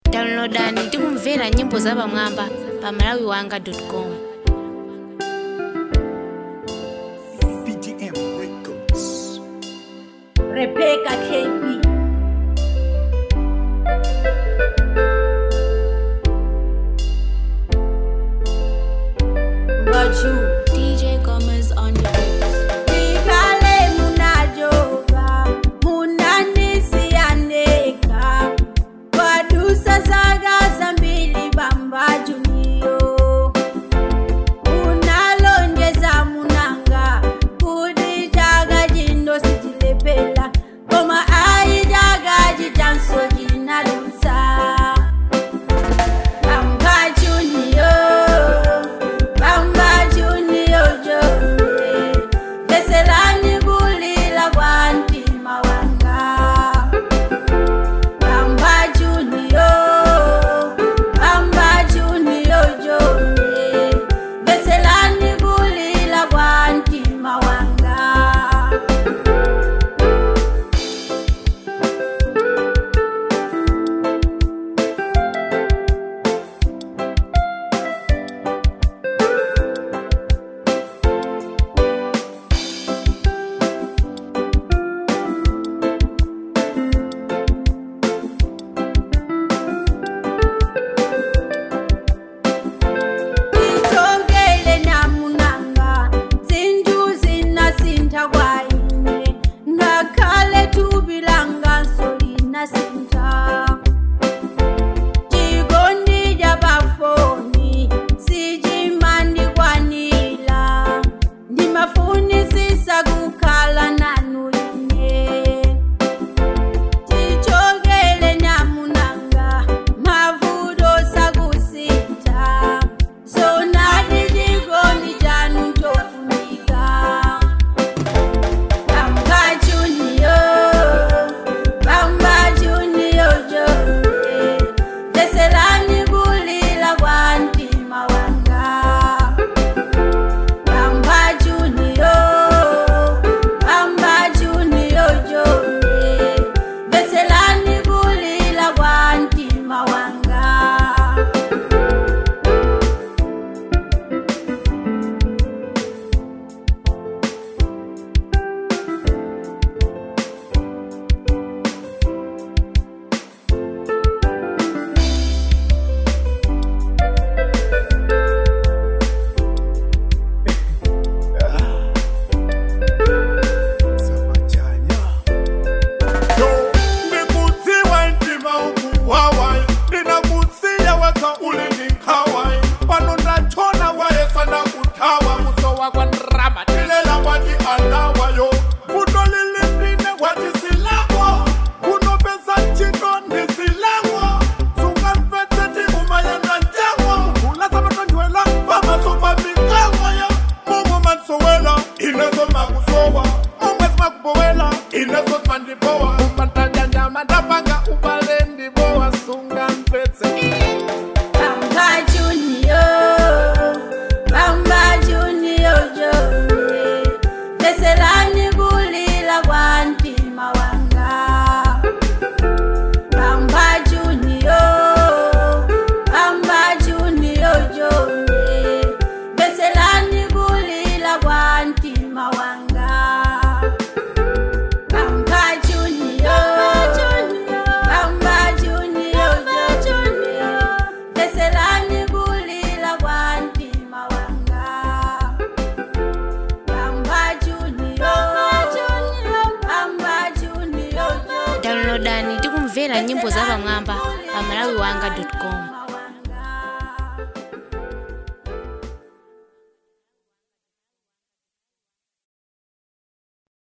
downloadani tikumvera nyimbo zapamwamba pa malawi wanga com BDM Records. Rebecca KB. Baju. dj gomez on the beat. Ikale munajoga, munanisianeka. Wadusa zaga zambili bamba juniyo. Unalonjeza munanga, kudijaga jindo sijilepela. Koma aijaga jijanso jinalusa. Bamba Junior, Bamba Junior Jone, Veselani gulila wanti mawanga. Bamba Junior, Bamba Junior Jone, Veselani gulila wanti mawanga. Itongele namunanga zinjuzi nasinta kwaine ngakhale tubilanga solina sinta chikondi cha pafoni sichimandi kwanila ndimafunisisa kukhala nanu ine tichokele namunanga mavuto sakusintha sonati chikondi chanu chofunika bamba junior bamba junior jone veselani kulila kwa mtima wanga Bamba Junior, Bamba Junior Jone, Veselani kulila kwa mtima wanga. Samajanya. Yo, ndikudziwa mtima ukuwawayi ndinakutsiya weka ulini nkhawayi pano ndachona wayesa ndakuthawa muso wakwa ndrama tilela wati anawayo vuto lilipine wati silakwo kunopesa ntchito ndi silakwo sungamvetseti umayenda njengo ulasamatondwela pamaso pa mikangoyo momwe mansowela ineso makusowa momwe simakubowela ineso simandibowa umatanyanyama ndapanga ubale ndibowa sungamvetse Bamba Junior, Bamba Junior Jone, Veselani kulila kwa mtima wanga. Bamba Junior, Bamba Junior Jone, Veselani kulila kwa mtima wanga. Bamba Junior, Bamba Junior, Junior, Veselani kulila kwa mtima wanga. Bamba Junior, Bamba Junior, downloadani tikumvera nyimbo zapamwamba pa malawi wanga com